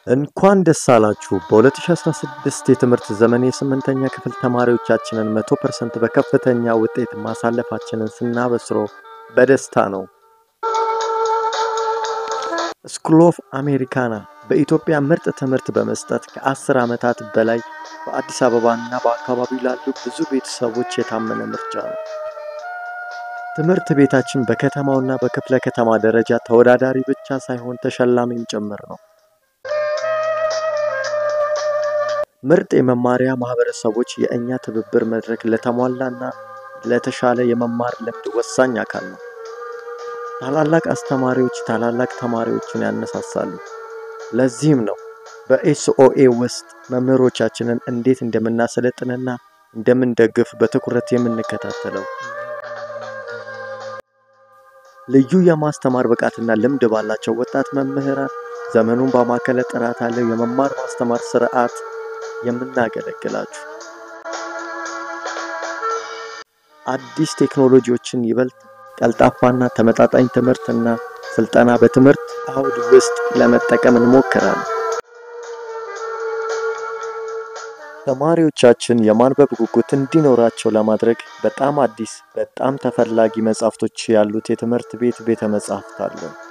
እንኳን ደስ አላችሁ! በ2016 የትምህርት ዘመን የስምንተኛ ክፍል ተማሪዎቻችንን 100% በከፍተኛ ውጤት ማሳለፋችንን ስናበስሮ በደስታ ነው። ስኩል ኦፍ አሜሪካና በኢትዮጵያ ምርጥ ትምህርት በመስጠት ከ10 ዓመታት በላይ በአዲስ አበባና በአካባቢው ላሉ ብዙ ቤተሰቦች የታመነ ምርጫ ነው። ትምህርት ቤታችን በከተማውና በክፍለ ከተማ ደረጃ ተወዳዳሪ ብቻ ሳይሆን ተሸላሚም ጭምር ነው። ምርጥ የመማሪያ ማህበረሰቦች የእኛ ትብብር መድረክ ለተሟላና ለተሻለ የመማር ልምድ ወሳኝ አካል ነው። ታላላቅ አስተማሪዎች ታላላቅ ተማሪዎችን ያነሳሳሉ። ለዚህም ነው በኤስኦኤ ውስጥ መምህሮቻችንን እንዴት እንደምናሰለጥንና እንደምንደግፍ በትኩረት የምንከታተለው። ልዩ የማስተማር ብቃትና ልምድ ባላቸው ወጣት መምህራን ዘመኑን ባማከለ ጥራት ያለው የመማር ማስተማር ስርዓት የምናገለግላችሁ አዲስ ቴክኖሎጂዎችን ይበልጥ ቀልጣፋና ተመጣጣኝ ትምህርትና ስልጠና በትምህርት አውድ ውስጥ ለመጠቀም እንሞክራለን። ተማሪዎቻችን የማንበብ ጉጉት እንዲኖራቸው ለማድረግ በጣም አዲስ፣ በጣም ተፈላጊ መጽሐፍቶች ያሉት የትምህርት ቤት ቤተ መጻሕፍት አለን።